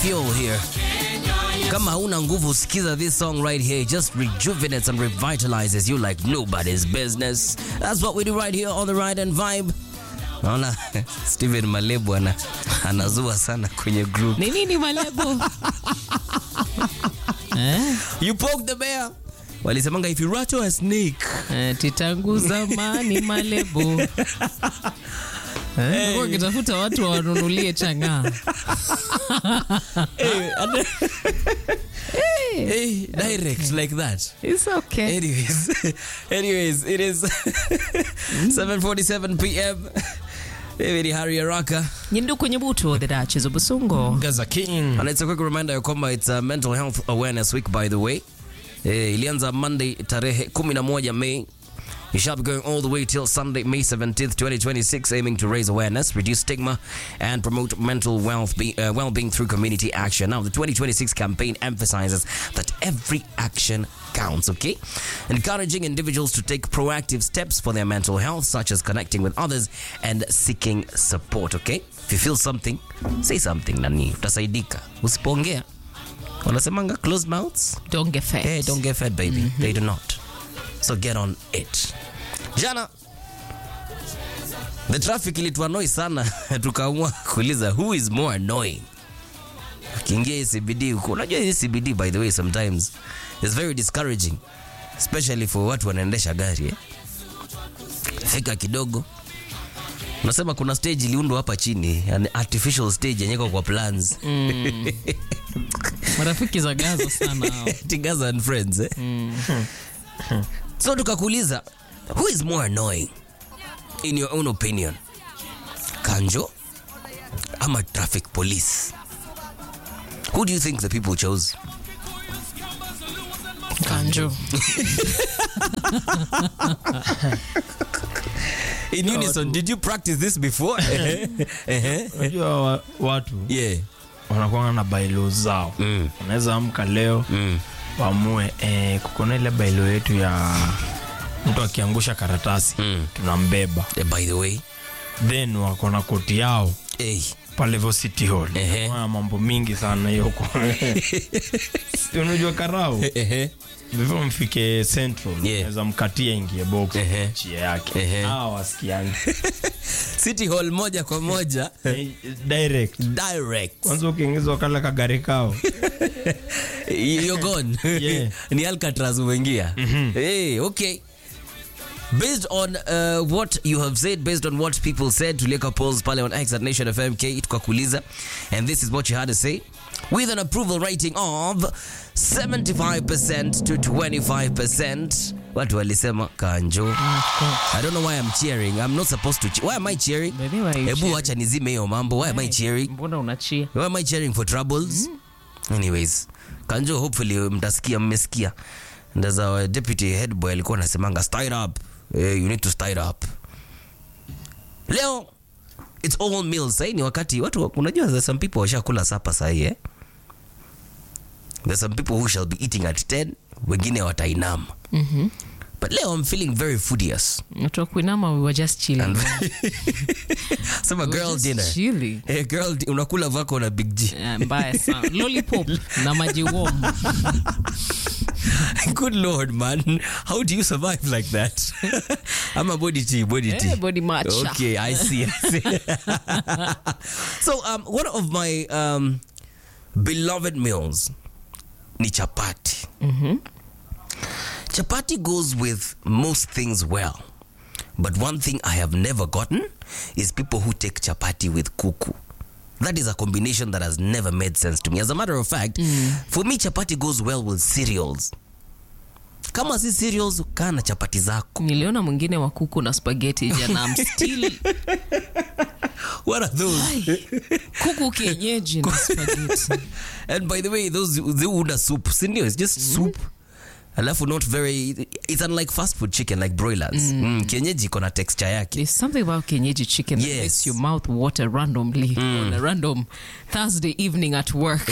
fuel here. Kama hauna nguvu, sikiza this song right here. It just rejuvenates and revitalizes you like nobody's business. That's what we do right here on the Ride and Vibe. Naona Steven Malebu ana, anazua sana kwenye group. Ni nini malebo? eh? You poke the bear. Walisemanga if you rattle a snake. Eh, titangu zamani malebo. Eh, hey. Kitafuta watu wanunulie chang'aa. hey, and- hey, direct like that. It's okay. Anyways, anyways, it is 7:47 p.m. David Harry Araka. Nyindu kwenye butu the Duchess of Busungo. Gaza King. And it's a quick reminder ya kwamba it's a mental health awareness week by the way. Eh, ilianza Monday tarehe 11 May. It shall be going all the way till Sunday, May 17th, 2026, aiming to raise awareness, reduce stigma, and promote mental wealth be, uh, well-being through community action. Now, the 2026 campaign emphasizes that every action counts, okay? Encouraging individuals to take proactive steps for their mental health, such as connecting with others and seeking support, okay? If you feel something, say something, nani, utasaidika. Usipongea. Wanasemanga closed mouths Don't get fed. Hey, don't get fed, baby. They do not. So get on it. Jana the traffic ilituanoi sana tukaamua kuuliza who is more annoying. Ukiingia hii CBD huko, unajua hii CBD by the way sometimes is very discouraging especially for watu wanaendesha gari eh. Fika kidogo unasema kuna stage iliundwa hapa chini, an artificial stage yenye iko kwa plans Marafiki za Gaza sana hao. Tigaza and friends eh? so tukakuuliza who is more annoying in your own opinion kanjo ama traffic police who do you think the people chose Kanjo. in unison did you practice this before Ehe. Unajua wa- watu yeah wanakuanga na bailo zao Mm. wanaweza amka leo mm. waamue eh, kukona ile bailo yetu ya mtu akiangusha karatasi Mm. tunambeba Eh, by the way then wako na koti yao hey. pale vo city hall Ehe. Wana mambo mingi sana hiyo kwa- Si unajua karao Ehe. vivyo mfike central Yeah. naweza mkatia ingie box Ehe. chia yake Ehe. hawa wasikiangi city hall moja kwa moja Eh, direct direct kwanza ukiingizwa kale kagari kao you're gone Yeah. ni alcatraz umeingia hey, okay based on uh, what you have said based on what people said tulieka polls pale on x at nation fmk tukakuuliza and this is what you had to say with an approval rating of 75% to 25% watu walisema kanjo i don't know why i'm cheering i'm not supposed to che- why am i cheering Baby, why are you hebu cheering? wacha nizime hiyo mambo why am i cheering Mbona unachia? Why am I cheering for troubles? Anyways, Kanjo, hopefully mtasikia, mmesikia. And as our deputy head boy alikuwa anasemanga stir it up. Eh, you need to stir it up. Leo it's all meals. Sasa ni wakati watu unajua there's some people washakula sapa sasa eh? There's some people who shall be eating at 10, wengine watainama. Mhm. But leo I'm feeling very foodious. Watu wa kuinama we were just chilling. Sema We were girl just dinner. chilling. Eh, girl di- unakula vako na big G. Eh, mbaya sana. Lollipop na maji warm. Good lord, man. How do you survive like that? I'm a body tea, body tea. Eh, body matcha. Okay, I see. I see. so, um, one of my um, beloved meals ni chapati. Chapati goes with most things well. But one thing I have never gotten is people who take chapati with kuku. That is a combination that has never made sense to me. As a matter of fact, for me chapati goes well with cereals. Kama si cereals, kaa na chapati zako. Niliona mwingine wa kuku na spaghetti jana. I'm still What are those? kuku kienyeji na spaghetti. And by the way, those they una soup. Sindio, it's just soup. Alafu not very it's unlike fast food chicken like broilers. Mm. kienyeji iko na texture yake. There's something about Kenyeji chicken that Yes. makes your mouth water randomly on a random Thursday evening at work.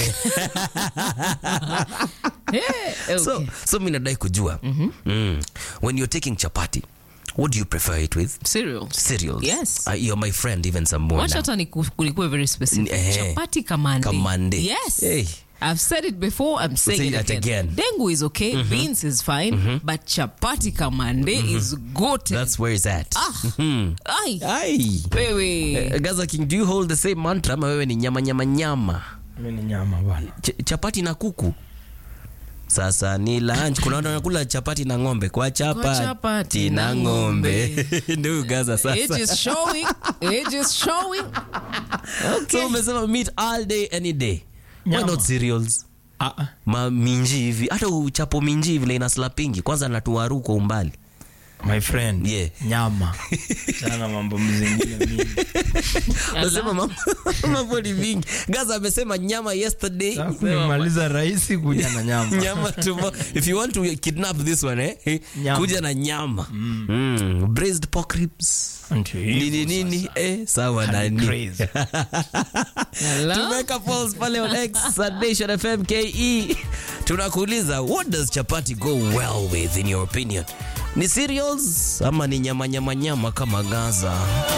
yeah, okay. so so mi nadai kujua mm. when you're taking chapati what do you prefer it with cereals cereals Yes. uh, you're my friend even some more wacha now. hata niku- nikuwe very specific Eh. chapati kamande Kamande. yes Hey. I've said it before. I'm saying Say it that again. again. Dengu is okay. Beans is fine. But chapati kamande is goated. that's where it's at Ai, Ai. wewe. Uh, Gaza King, do you hold the same mantra ama wewe ni nyama nyama nyama Mimi ni nyama bana. Ch chapati na kuku sasa ni lunch kuna watu wanakula chapati na ng'ombe kwa chapati, chapati na na ng'ombe ndio gaza Age sasa is showing. Age is showing. Okay. so umesema meat all day any day why Nyama. not cereals Ah, ah. ma minji hivi hata uchapo minji hivi ina slapingi kwanza natuaru kwa umbali My friend. Yeah. Nyama. Sana mambo mzingine mingi. Unasema mambo- mambo ni mingi gaza amesema nyama yesterday Sasa umemaliza rahisi kuja na nyama. nyama tomorrow. if you want to kidnap this one eh, eh, Nyama. kuja na nyama mm. braised pork ribs Ndio hivyo nini nini eh, sawa nani Crazy. Hello? tumeweka polls pale on X at Nation FM KE tunakuuliza what does chapati go well with in your opinion ni cereals ama ni nyama nyama nyama kama gaza